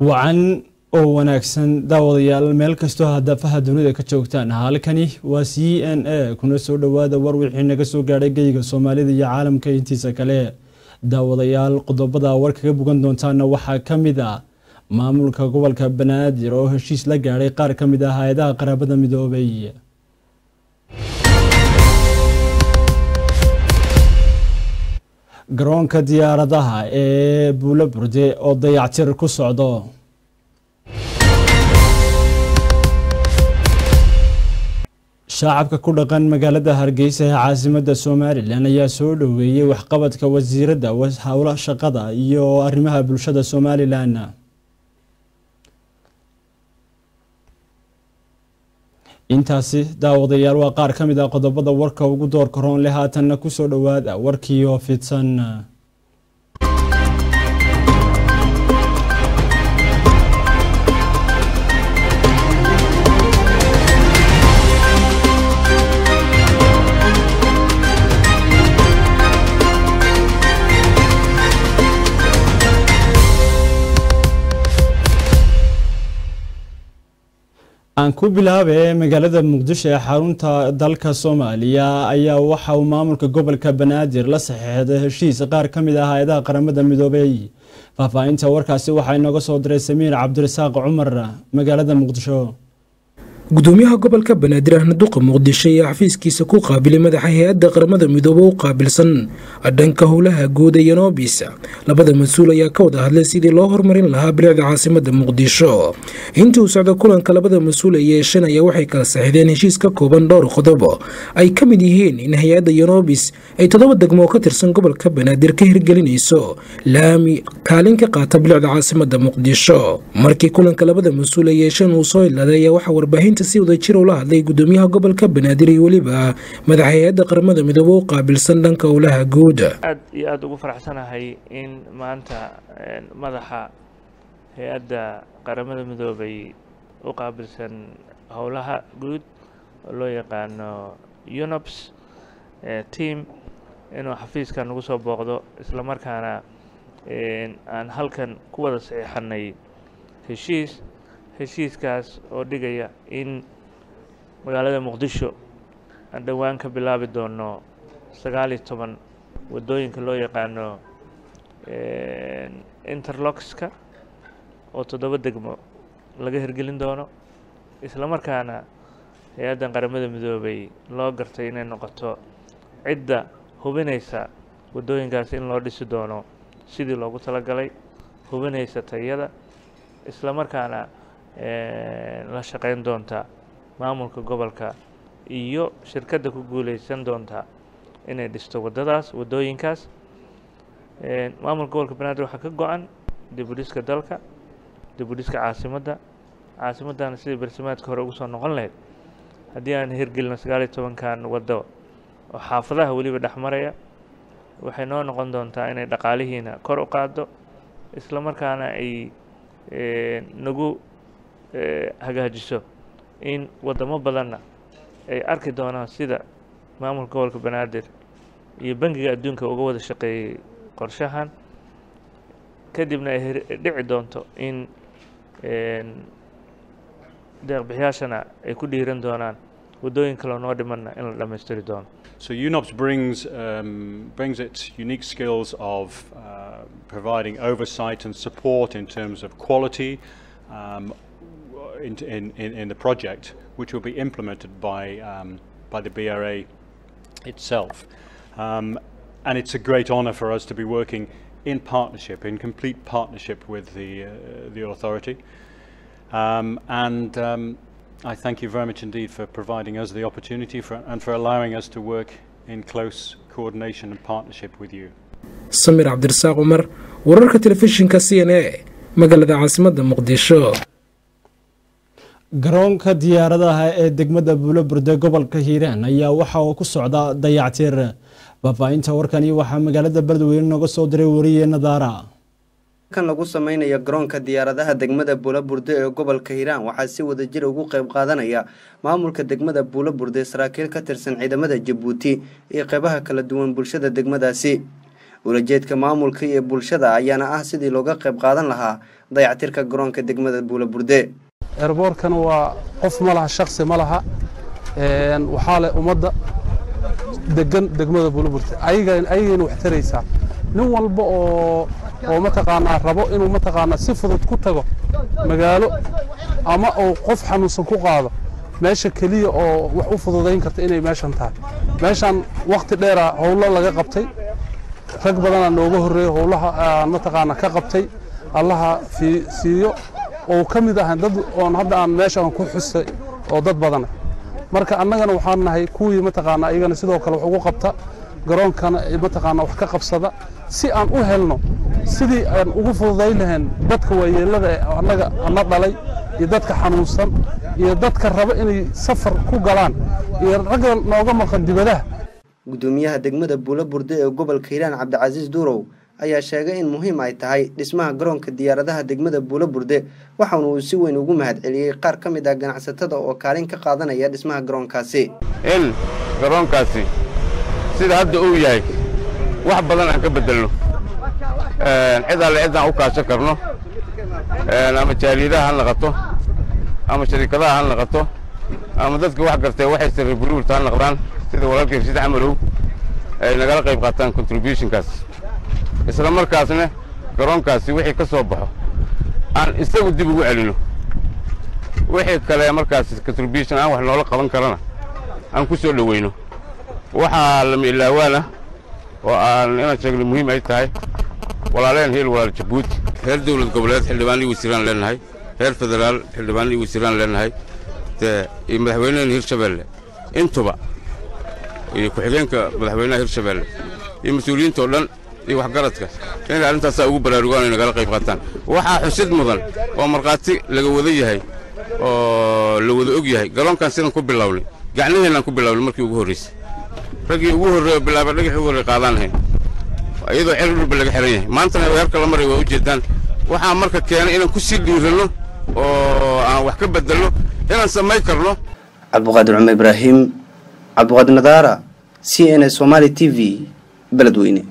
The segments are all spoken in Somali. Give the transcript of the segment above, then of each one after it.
wacan oo wanaagsan daawadayaal meel kastoo hadafaha dunida ka joogtaan halkani waa c n a kuna soo dhowaada war wixii naga soo gaadhay geyga soomaalida iyo caalamka intiisa kale daawadayaal qodobada war kaga bogan doontaana waxaa ka mid ah maamulka gobolka banaadir oo heshiis la gaadhay qaar ka mid ah hay-adaha qaraabada midoobay garoonka diyaaradaha ee buulo burde oo dayactir ku socdo shacabka ku dhaqan magaalada hargeysa ee caasimada somalilan ayaa soo dhoweeyey waxqabadka wasiirada howla shaqada iyo arrimaha bulshada somalilan intaasi daawadayaal waa qaar ka mid ah qodobada warka ugu doorka roon leh haatanna kusoo dhowaada warkiioo fidsan aan ku bilaabe magaalada muqdisho ee xarunta dalka soomaaliya ayaa waxa uu maamulka gobolka banaadir la saxeexday heshiis qaar ka mid ah hay-adaha qaramada midoobey faahfaahinta warkaasi waxaa inooga soo diray samiir cabdirasaaq cumar magaalada muqdisho gudoomiyaha gobolka banaadir ahna duqa muqdisho ayaa xafiiskiisa ku qaabilay madaxa hay-adda qaramada midoobe u qaabilsan dhanka howlaha guud ee yanobis labada mas-uul ayaa ka wada hadlay sidii loo horumarin lahaa bilicda caasimada muqdisho intii uu socda kulanka labada mas-uul ay yeesheen ayaa waxay kala saxiideen heshiis ka kooban dhowr qodob ay ka mid yihiin in hay-adda yanobis ay toddoba degmo oo ka tirsan gobolka banaadir ka hirgelinayso laami kaalin ka qaata bilicda caasimada muqdisho markii kulanka labada mas-uul ay yeesheen uu soo ilaaday ayaa waxaa warbaahinta si wadajir ula hadlay gudoomiyaha gobolka banaadir iyo weliba madaxa hay-adda qaramada midoobe u qaabilsan dhanka howlaha guud aad iyo aada ugu faraxsanahay in maanta madaxa hay-adda qaramada midoobay u qaabilsan howlaha guud oo loo yaqaano unops team inuu xafiiskan nagu soo booqdo isla markaana aan halkan ku wada saxiixanay heshiis heshiiskaas oo dhigaya in magaalada muqdisho aan dhowaan ka bilaabi doono sagaal iyo toban waddooyinka loo yaqaano interloxka oo toddoba degmo laga hirgelin doono isla markaana hay-addan qaramada midoobay loo gartay inay noqoto cidda hubinaysa waddooyinkaas in loo dhisi doono sidii loogu talagalay hubinaysa tayada isla markaana la shaqayn doonta maamulka gobolka iyo shirkadda ku guuleysan doonta inay dhisto waddadaas waddooyinkaas maamulka gobolka banaadir waxaa ka go-an dib u dhiska dalka dib u dhiska caasimadda caasimaddana sidii barsimaadka hore ugu soo noqon lahayd haddii aan hirgelino sagaal iyo tobankan waddo oo xaafadaha weliba dhex maraya waxay noo noqon doontaa inay dhaqaalihiina kor u qaaddo isla markaana ay nagu hagaajiso in waddamo badanna ay arki doonaan sida maamulka gobolka banaadir iyo bangiga adduunka uga wada shaqeeyey qorshahan kadibna ay dhici doonto in deeqbixiyaashana ay ku dhiiran doonaan waddooyin kaloo noo dhimanna in la dhammaystiri doono So UNOPS brings, um, brings its unique skills of uh, providing oversight and support in terms of quality um, in, in, in the project, which will be implemented by, um, by the BRA itself. Um, and it's a great honour for us to be working in partnership, in complete partnership with the, uh, the authority. Um, and um, I thank you very much indeed for providing us the opportunity for, and for allowing us to work in close coordination and partnership with you. samir cabdirasaaq cumar wararka telefishinka c n a magaalada caasimadda muqdisho garoonka diyaaradaha ee degmada buulo burde gobolka hiiraan ayaa waxa uu ku socda dayactir faahfaahinta warkani waxaa magaalada beledweyne nooga soo diray wariye nadaara kan lagu sameynaya garoonka diyaaradaha degmada buulo burde ee gobolka hiiraan waxaa si wadajir ugu qayb qaadanaya maamulka degmada buulo burde saraakiil ka tirsan ciidamada jabuuti iyo qeybaha kala duwan bulshada degmadaasi ulajeedka maamulka iyo bulshada ayaana ah sidii looga qayb qaadan lahaa dayactirka garoonka degmada buulaburde eerboorkana waa qof ma laha shaksi ma laha waxaa leh ummadda degan degmada buulaburte ayagayna wax taraysaa nin walba oo oo mataqaanaa rabo inuu mataqaanaa si fudud ku tago magaalo ama uu qof xanuunsan ku qaado meesha keliya oo wax u fududayn karta inay meeshan tahay meeshan wakhti dheera howlo laga qabtay rag badanaa nooga horreeya howlaha aan mataqaanaa ka qabtay allaha siiyo oo ka mid ahan dad oon hadda aan meeshaan ku xusay oo dad badana marka annagana waxaan nahay kuwii mataqaanaa iyagana sidoo kale wax ugu qabta garoonkana mataqaanaa wax ka qabsada si aan u helno sidii aan ugu fududayn lahayn dadka waayeellada ee annaga ana dhalay iyo dadka xanuunsan iyo dadka raba inay safar ku galaan iyo ragga nooga maqan dibadaha gudoomiyaha degmada buulaburde ee gobolka hiiraan cabdicasiis duurow ayaa sheegay in muhiim ay tahay dhismaha garoonka diyaaradaha degmada buulaburde waxaana uu si weyn ugu mahad celiyey qaar ka mid ah ganacsatada oo kaalin ka qaadanaya dhismaha garoonkaasi in garoonkaasi sida hadda uu yahay wax badan aan ka beddelno cid alle cidaan u kaashan karno ama jaaliyadaha ha naqato ama shariikadaha ha naqato ama dadka wax gartee waxay sarre buliburta ha naqdaan sida walaalkii rashiid camalow ay nagala qayb qaataan contributionkaas isla markaasna garoonkaasi wixii ka soo baxo aan isagu dib ugu celino wixii kale markaas contribution aan wax noola qaban karana aan ku soo dhoweyno waxaa lama ilaawaana oo aan inaan sheegno muhiim ay tahay walaaleen heel walaal jabuuti heer dawlad goboleed xildhibaanlii wasiiraan leenahay heer federaal xildhibaanlii wasiiraan leenahay dee iyo madaxweynehen hirshabeelle intuba iyo ku-xigeenka madaxweynaha hirshabeelle iyo mas-uuliyiinta oo dhan iyo waxgaradka inay arrintaasaa ugu baraarugaan ay nagala qayb qaataan waxaa xusid mudan oo markhaati laga wada yahay oo la wada og yahay garoonkan sidan ku bilownay gacnaheennaan ku bilownay markii ugu horraysay raggii ugu horreey oo bilaaba dhagaxii ugu horrey qaadaan lahayn iyadoo xel dhulba laga xihan yahay maantana weerarka la maray waa u jeedaan waxaa marka keenay inaan ku sii dhiiranno oo aan wax ka beddelno inaan samayn karno cabdiqaadir cumar ibraahim cabdiqaadir nadaara c n s somaali t v beledweyne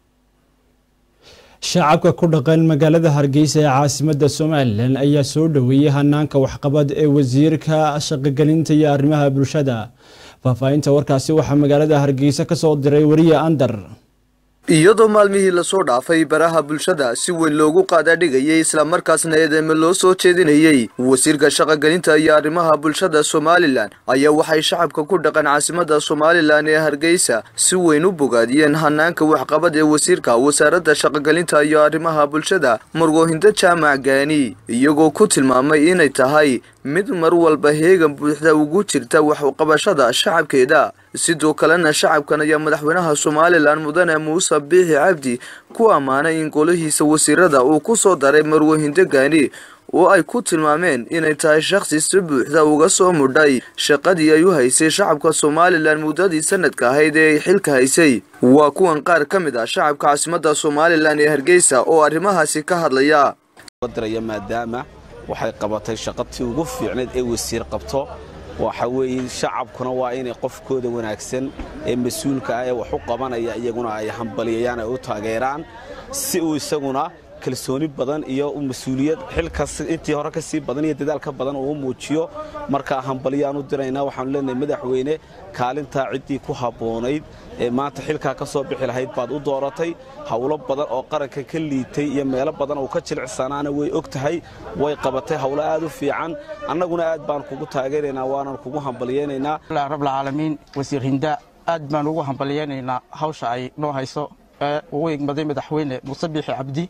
shacabka ku dhaqan magaalada hargeysa ee caasimada somalilan ayaa soo dhoweeyey hanaanka waxqabad ee wasiirka shaqogelinta iyo arrimaha bulshada faahfaahinta warkaasi waxaa magaalada hargeysa kasoo diray wariye andar iyadoo maalmihii lasoo dhaafay baraha bulshada si weyn loogu qaadaadhigayay islamarkaasna eedeyme loo soo jeedinayey wasiirka shaqogelinta iyo arrimaha bulshada somalilan ayaa waxay shacabka ku dhaqan caasimada somalilan ee hargeysa si weyn u bogaadiyeen hanaanka waxqabad ee wasiirka wasaaradda shaqogelinta iyo arrimaha bulshada murgoohinda jaamac gaani iyagoo ku tilmaamay inay tahay mid mar walba heegan buuxda ugu jirta waxqabashada shacabkeeda sidoo kalena shacabkan ayaa madaxweynaha somalilan mudane muuse biixi cabdi ku ammaanay in golihiisa wasiirada uu ku soo daray marwahindo gaani oo ay ku tilmaameen inay tahay shakhsi si buuxda uga soo mudhay shaqadii ay u haysay shacabka somalilan muddadii sanadka ahayd ee ay xilka haysay waa kuwan qaar ka mid ah shacabka caasimada somalilan ee hargeysa oo arrimahaasi ka hadlaya maadaama waxay qabatay shaqatii ugu fiicnayd ee wasiir qabto waxa weeye shacabkuna waa inay qofkooda wanaagsan ee mas-uulka ah ee wax u qabanaya iyaguna ay hambaliyayaan ay u taageeraan si uu isaguna kalsooni badan iyo mas-uuliyad xilkas intii hore ka sii badan iyo dadaal ka badan uu muujiyo markaa hambaliyaan u diraynaa waxaanu leenahay madaxweyne kaalintaa ciddii ku habboonayd ee maanta xilkaa ka soo bixi lahayd baad u dooratay howlo badan oo qaranka ka liitay iyo meelo badan oo ka jilicsanaana way og tahay way qabatay howlo aad u fiican annaguna aad baan kugu taageeraynaa waanan kugu hambaliyaynaynaa rabbilcaalamiin wasiir hinda aad baan ugu hambaliyaynaynaa hawsha ay noo hayso ee ugu igmaday madaxweyne muuse biixi cabdi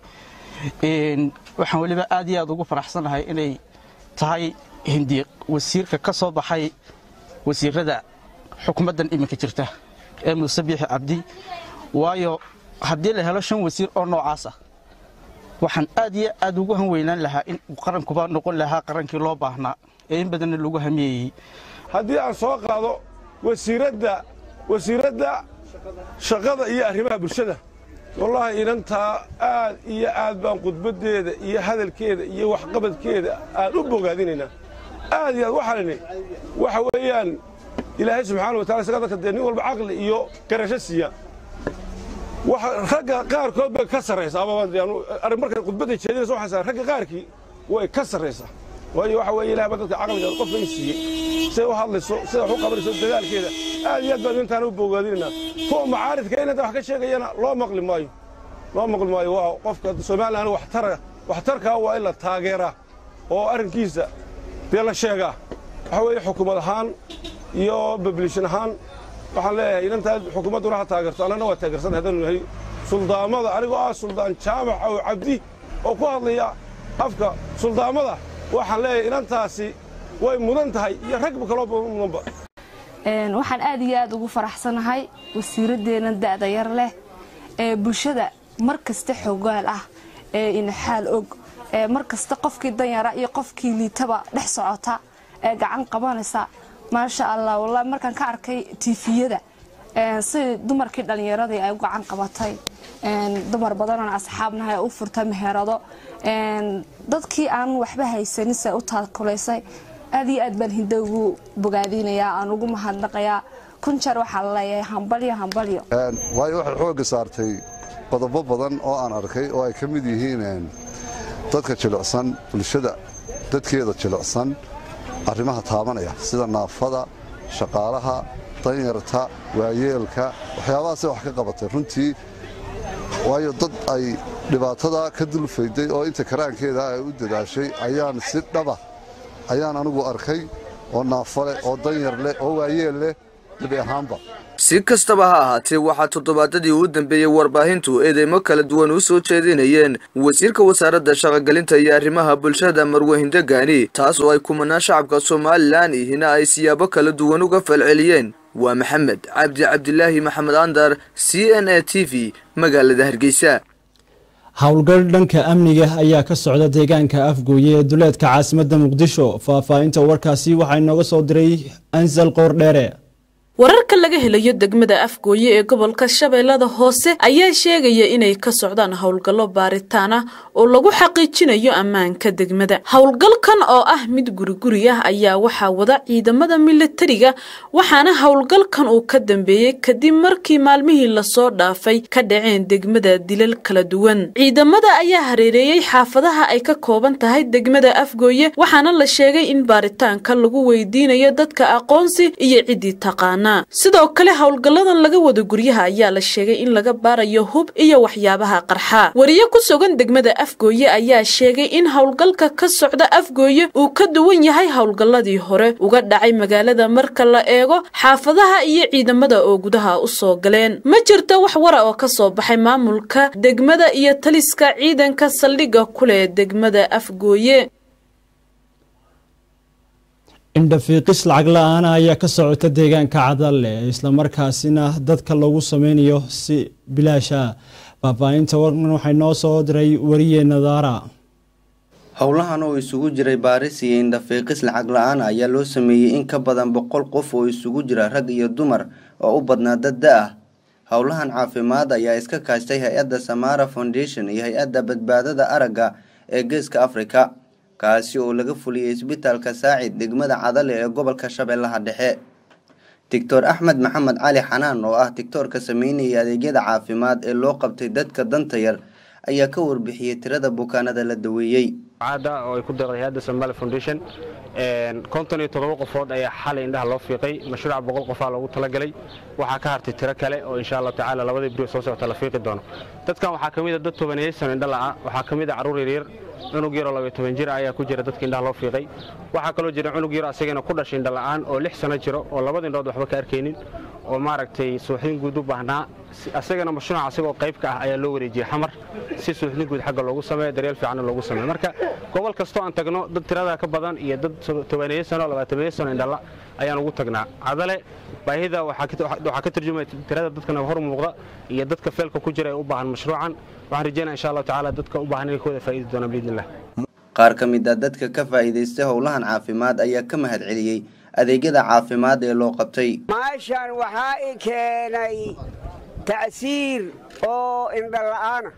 waxaan weliba aad iyo aad ugu faraxsanahay inay tahay hindi wasiirka ka soo baxay wasiirada xukuumaddan iminka jirta ee muuse biixi cabdi waayo haddii la helo shan wasiir oo noocaas ah waxaan aad iyo aad ugu hanweynaan lahaa in qarankuba noqon lahaa qarankii loo baahnaa ee in badanna lagu hamiyeeyey haddii aan soo qaado wasiiradda wasiiradda shaqada iyo arrimaha bulshada wallaahi inantaa aad iyo aad baan khudbaddeeda iyo hadalkeeda iyo waxqabadkeeda aan u bogaadinaynaa aad iyo aad waxaan idhi waxa weeyaan ilaahay subxaana wa tacala isaga dadka dee nin walba caqli iyo garasho siiya ragga qaarkood bay ka sarraysaa markay khudbadda jeedinaysa waxay ragga qaarkii way ka sarraysaa waayo waxa weeye ilaah baa dadka caqliga qof bay siiyey siday u hadlayso siday wax u qabanayso dadaalkeeda aad iyo aad baan intaan u bogaadinaynaa kuwa macaaridka inanta wax ka sheegayana loo maqli maayo loo maqli maayo waa qofka somalilan waxtara waxtarkaa waa in la taageeraa oo arrinkiisa dee la sheegaa waxa weeye xukuumad ahaan iyo bablishan ahaan waxaan leeyahay inantaa xukuumadduna ha taageerto annana waa taageersan haddaanu nahay suldaamada anigoo ah suldaan jaamac oo cabdi oo ku hadlaya afka suldaamada waxaan leeyahay inantaasi way mudan tahay iyo ragba kaloo mudanba waxaan aad iyo aad ugu faraxsanahay wasiiraddeena da'da yar leh ee bulshada mar kasta xogaal ah ee inaxaal og ee mar kasta qofkii danyara iyo qofkii liitaba dhex socota ee gacan qabanaysa maasha allah wallahi markaan ka arkay tiifiyada si dumarkii dhallinyaradii ay u gacan qabatay dumar badanaan asxaabnahay u furta meherado dadkii aan waxba haysanin se u taakulaysay aad iyo aad baan hinda ugu bogaadinayaa aan ugu mahadnaqayaa kun jeer waxaa la leeyahay hambalyo hambalyo waayo waxay xoogga saartay qodobo badan oo aan arkay oo ay ka mid yihiin dadka jilicsan bulshada dadkeeda jilicsan arrimaha taabanaya sida naafada shaqaalaha danyarta waayeelka waxyaabahaasay wax ka qabatay runtii waayo dad ay dhibaatada ka dulfayday oo inta karaankeeda ay u dadaashay ayaan si dhaba ayaan anigu arkay oo naafo leh oo danyar leh oo waayeel leh gebi ahaanba si kastaba ha ahaatee waxaa toddobaadadii u dambeeyey warbaahintu eedeymo kala duwan u soo jeedinayeen wasiirka wasaaradda shaqogelinta iyo arrimaha bulshada marwahindo gaani taas oo ay kumanaan shacabka somalilan ihina ay siyaabo kala duwan uga falceliyeen waa maxamed cabdi cabdilaahi maxamed andar c n a t v magaalada hargeysa howlgal dhanka amniga ayaa ka socda deegaanka afgooye ee duleedka caasimadda muqdisho faahfaahinta warkaasi waxaa inooga soo diray ansal qoordheere wararka laga helayo degmada afgooye ee gobolka shabeellada hoose ayaa sheegaya inay ka socdaan howlgallo baaritaan ah oo lagu xaqiijinayo ammaanka degmada howlgalkan oo ah mid guriguri ah ayaa waxaa wada ciidamada milatariga waxaana howlgalkan uu ka dambeeyey kadib markii maalmihii lasoo dhaafay ka dhaceen degmada dilal kala duwan ciidamada ayaa hareereeyey xaafadaha ay ka kooban tahay degmada afgooye waxaana la sheegay in baaritaanka lagu weydiinayo dadka aqoonsi iyo ciddii taqaana sidoo kale howlgalladan laga wada guryaha ayaa la sheegay in laga baarayo hub iyo waxyaabaha qarxa wariye ku sugan degmada afgooye ayaa sheegay in howlgalka ka socda afgooye uu ka duwan yahay howlgalladii hore uga dhacay magaalada marka la eego xaafadaha iyo ciidamada oo gudaha u soo galeen ma jirto wax wara oo ka soo baxay maamulka degmada iyo taliska ciidanka saldhigga kuleh degmada afgooye indhafiiqis lacag la-aana ayaa ka socota deegaanka cadalle islamarkaasina dadka lagu sameynayo si bilaash ah faahfaahinta warkan waxay noo soo diray wariye nadaara howlahan oo isugu jiray baaris iyo indhafiiqis lacag la-aan ayaa loo sameeyey in ka badan boqol qof oo isugu jira rag iyo dumar oo u badnaa dad da ah howlahan caafimaad ayaa iska kaashtay hay-adda samara foundation iyo hay-adda badbaadada aragga ee geeska africa kaasi oo laga fuliyey isbitaalka saacid degmada cadale ee gobolka shabeellaha dhexe doctor axmed maxamed cali xanaan oo ah tictoorka sameynaya adeegyada caafimaad ee loo qabtay dadka danta yar ayaa ka warbixiyey tirada bukaanada la daweeyey oo ay ku deeqday hay-adda somali foundation konton iyo toddoba qofood ayaa xalay indhaha loo fiiqay mashruuca boqol qofaa loogu talagalay waxaa ka hartay tiro kale oo insha allahu tacaala labadii beri soo socota la fiiqi doono dadkan waxaa ka mid a dad tobaneeyey sano indha la'a waxaa ka mid a carruur yaryar cunug yaroo labaiyo toban jir ayaa ku jira dadka indhaha loo fiiqay waxaa kaloo jira cunug yaro asagana ku dhashay indha la'aan oo lix sano jiro oo labada indhood waxba ka arkaynin oo maaragtay suuxdin guud u baahnaa asagana mashruuca asagoo qayb ka ah ayaa loo wareejiyey xamar si suuxdin guud xagga loogu sameeyo daryeel fiicanna loogu sameeyo marka gobol kastoo aan tagno dad tiradaa ka badan iyo dad tobaneeyo sano labaatameeyo sano indhala ayaan ugu tagnaa cadale baahida waxaa ka turjumaya tirada dadkana hor muuqda iyo dadka feelka ku jira ee u baahan mashruucan waxaan rajeynaya insha allahu tacaala dadka u baahan inay ka wada faa'iidi doonaan biidnillah qaar ka mid a dadka ka faa'iidaystay howlahan caafimaad ayaa ka mahad celiyey adeegyada caafimaad ee loo qabtay maashan waxaa i keenay ta'siir oo indhala'aana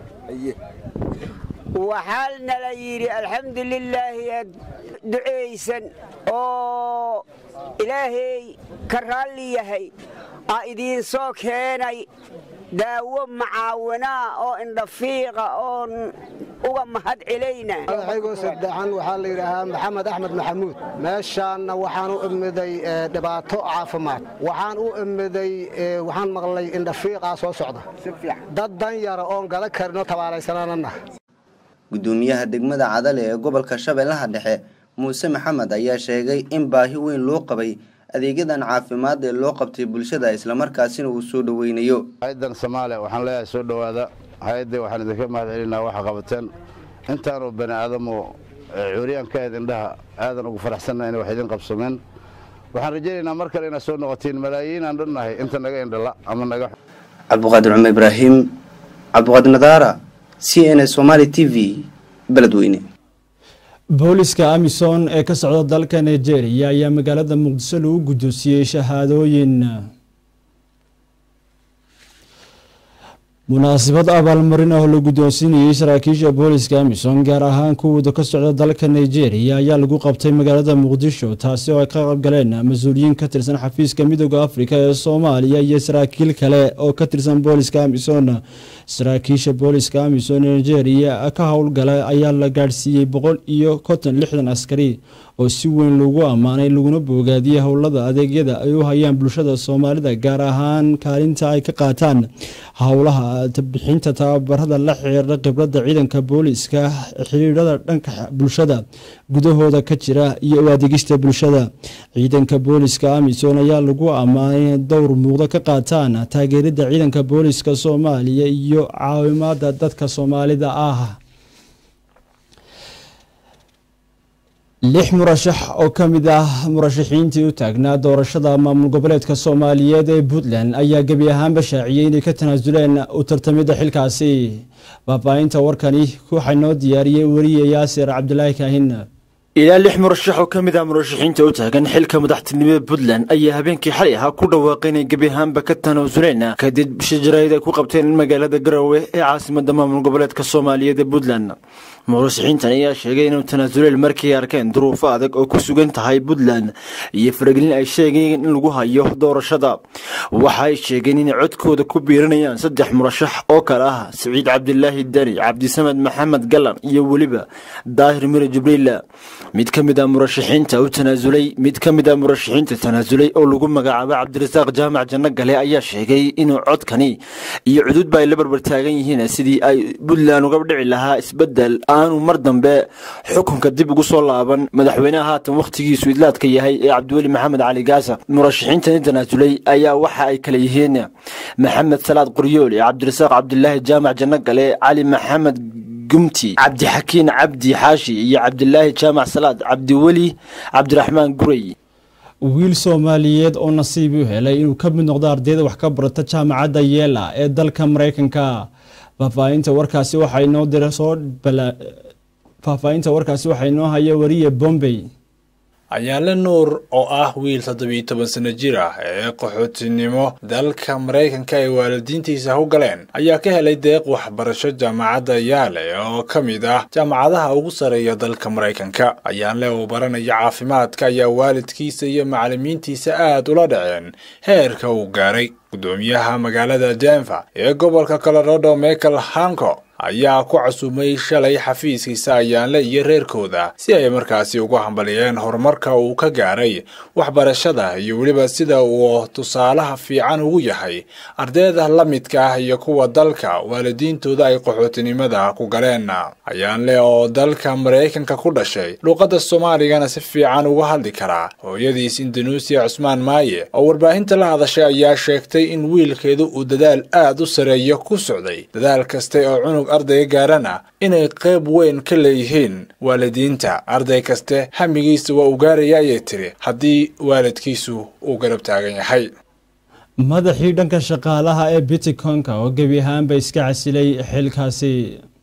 waxaa nala yidhi alxamdu lilaahi ducaysan oo ilaahay ka raalli yahay aa idiin soo keenay daawo macaawinaa oo indhafiiqa oon uga mahad celayna magacaygo saddexan waxaa la yidhaahaa maxamed axmed maxamuud meeshaanna waxaan u imiday dhibaato caafimaad waxaan u imiday waxaan maqlay indhafiiqaa soo socda dad dan yara oon gala karinoo tabaalaysananana gudoomiyaha degmada cadale ee gobolka shabeellaha dhexe muuse maxamed ayaa sheegay in baahi weyn loo qabay adeegyadan caafimaad ee loo qabtay bulshada islamarkaasina uu soo dhoweynayo hay-addan soomaaliya waxaan leeyahay soo dhowaada hay-addii waxaan idinka mahad celinaa waxa qabateen intaanu bani aadamu cuuriyaan ka ahayd indhaha aadan ugu faraxsanna inay wax idin qabsameen waxaan rajaynaynaa mar kale inaad soo noqotiin malaayiin aan dhannahay inta naga indhala ama naga cabdiqaadir cumar ibraahim cabdiqaadir nadaara c n s somaali t v beledweyne booliska amisom ee ka socda dalka nigeria ayaa magaalada muqdiso lagu guddoonsiiyey shahaadooyin munaasabad abaalmarin ah oo la guddoonsiinayey saraakiisha booliska amisom gaar ahaan kuwooda ka socda dalka nigeria ayaa lagu qabtay magaalada muqdisho taasi oo ay ka qaybgaleen mas-uuliyiin ka tirsan xafiiska midooda afrika ee soomaaliya iyo saraakiil kale oo ka tirsan booliska amisom saraakiisha booliska amisom ee nigeria ka howlgala ayaa la gaadhsiiyey boqol iyo konton lixdan askari oo si weyn lagu ammaanay laguna boogaadiyey howlada adeegyada ay u hayaan bulshada soomaalida gaar ahaan kaalinta ay ka qaataan howlaha bixinta tababarada la xiriira khibradda ciidanka booliska xiriirada dhanka bulshada gudahooda ka jira iyo u adeegista bulshada ciidanka booliska amisom ayaa lagu ammaanay dowr muuqdo ka qaataan taageerida ciidanka booliska soomaaliya iyo caawimaada dadka soomaalida ah lix murashax oo ka mid ah murashaxiintii u taagnaa doorashada maamul goboleedka soomaaliyeed ee puntland ayaa gebi ahaanba shaaciyey inay ka tanaasuleen u tartamidda xilkaasi faahfaahinta warkani waxaa noo diyaariyey weriye yaasir cabdilaahi kaahin ilaa lix murashax oo ka mid ah murashaxiinta u taagan xilka madaxtinimada puntland ayaa habeenkii xalay ahaa ku dhawaaqay inay gebi ahaanba ka tanaasuleen kadib bisha jaraa'id ay ku qabteen magaalada garowe ee caasimada maamul goboleedka soomaaliyeed ee puntland murashaxiintan ayaa sheegay inuu tanaasuleen markii ay arkeen duruufo adag oo ku sugan tahay puntland iyo faragelin ay sheegeen in lagu hayo doorashada waxa ay sheegeen inay codkooda ku biiranayaan saddex murashax oo kale ah siciid cabdilaahi dani cabdisamed maxamed galan iyo weliba daahir mire jibriil mid ka mid ah murashaxiinta u tanaasulay mid ka mid ah murashaxiinta tanaasulay oo lagu magacaabo cabdirasaaq jaamac janno gale ayaa sheegay inuu codkani iyo cududba ay la barbar taagan yihiin sidii ay puntland uga dhici lahaa isbedel aanu mar dambe xukunka dib ugu soo laaban madaxweynaha haatan wakhtigiisu idlaadka yahay ee cabdiweli maxamed cali gaasa murashaxiintani tanaasulay ayaa waxa ay kale yihiin maxamed salaad qoryooli cabdirasaaq cabdilaahi jaamac janno gale cali maxamed gumti cabdixakiin cabdi xaashi iyo cabdilaahi jaamac salaad cabdiweli cabdiraxmaan gurey wiil soomaaliyeed oo nasiib u helay inuu ka mid noqdo ardayda wax ka barata jaamacadda yeela ee dalka maraykanka faahfaahinta warkaasi waxaa inoo dira soo faahfaahinta warkaasi waxaa inoo haya wariye bombay ayaale nuur oo ah wiil toddobiyo toban sano jir ah ee qaxootinimo dalka maraykanka ay waalidiintiisa u galeen ayaa ka helay deeq waxbarasho jaamacadda yaale oo ka mid ah jaamacadaha ugu sarreeya dalka maraykanka ayaanle uu baranaya caafimaadka ayaa waalidkiisa iyo macallimiintiisa aad ula dhaceen heerka uu gaaray gudoomiyaha magaalada denver ee gobolka colorado michael hanco ayaa ku casuumay shalay xafiiskiisa ayaanle iyo reerkooda si ay markaasi ugu hambaliyeen horumarka uu ka gaaray waxbarashada iyo weliba sida uu tusaalaha fiican ugu yahay ardayda la midka ah iyo kuwa dalka waalidiintooda ay qaxootinimada ku galeen ayaanle oo dalka maraykanka ku dhashay luuqadda soomaaligana si fiican uga hadli karaa hooyadiis indonesia cusmaan maaye oo warbaahinta la hadashay ayaa sheegtay in wiilkeedu uu dadaal aad u sareeyo ku socday dadaal kaste oo cunug ardayga gaarana inay qayb weyn ka leeyihiin waalidiinta arday kaste hamigiisa waa uu gaaraya ayay tiri haddii waalidkiisu uu garab taagan yahay madaxii dhanka shaqaalaha ee bitcoin-ka oo gebi ahaanba iska casilay xilkaasi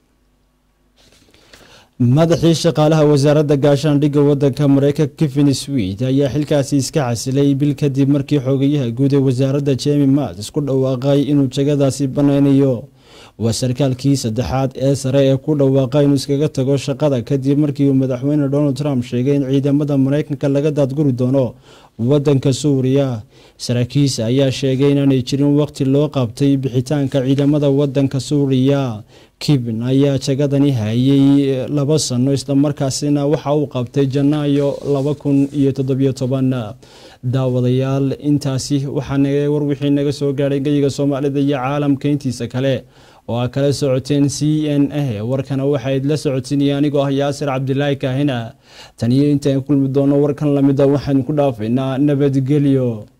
madaxii shaqaalaha wasaaradda gaashaandhigga waddanka mareykanka kevin swid ayaa xilkaasi iska casilay bil kadib markii xogayaha guud ee wasaaradda jemi mat isku dhawaaqay inuu jagadaasi banaynayo waa sarkaalkii saddexaad ee sare ee ku dhawaaqa inuu iskaga tago shaqada kadib markii uu madaxweyne donald trump sheegay in ciidamada mareykanka laga daadguri doono wadanka suuriya saraakiisa ayaa sheegay inaanay jirin waqti loo qabtay bixitaanka ciidamada wadanka suuriya kibn ayaa jagadani hayay laba sano islamarkaasina waxa uu qabtay janaayo laba kun iyo toddobiyo toban daawadayaal intaasi waxaa warwixii naga soo gaadhay geyiga soomaalida iyo caalamka intiisa kale oo aa kala socoteen c n a warkana waxayd la socotinaya anigoo ah yaasir cabdilaahi kaahina taniyo intaan kulmi doono warkan lamida waxaan ku dhaafaynaa nabadgelyo